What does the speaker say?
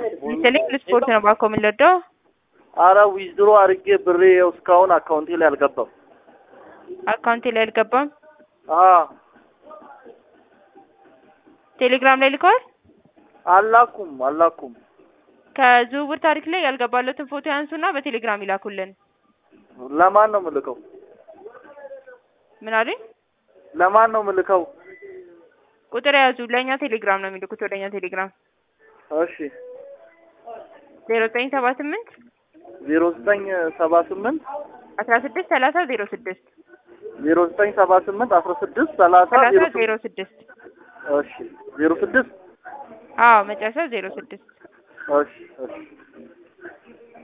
ይስጥልኝ ስፖርት ነው ባኮ የምንወደው። አረ ዊዝድሮ አድርጌ ብሬ ይኸው እስካሁን አካውንቴ ላይ አልገባም። አካውንቴ ላይ አልገባም። አ ቴሌግራም ላይ ልከዋል። አላኩም አላኩም። ከዝውውር ታሪክ ላይ ያልገባለትን ፎቶ ያንሱና በቴሌግራም ይላኩልን። ለማን ነው ምልከው? ምን አሉኝ? ለማን ነው ምልከው? ቁጥር የያዙ ለእኛ ቴሌግራም ነው የሚልኩት ወደ እኛ ቴሌግራም እሺ ዜሮ ዘጠኝ ሰባ ስምንት ዜሮ ዘጠኝ ሰባ ስምንት አስራ ስድስት ሰላሳ ዜሮ ስድስት ዜሮ ዘጠኝ ሰባ ስምንት አስራ ስድስት ሰላሳ ሰላሳ ዜሮ ዜሮ ስድስት ስድስት እሺ ዜሮ ስድስት አዎ መጨረሻ ዜሮ ስድስት እሺ እሺ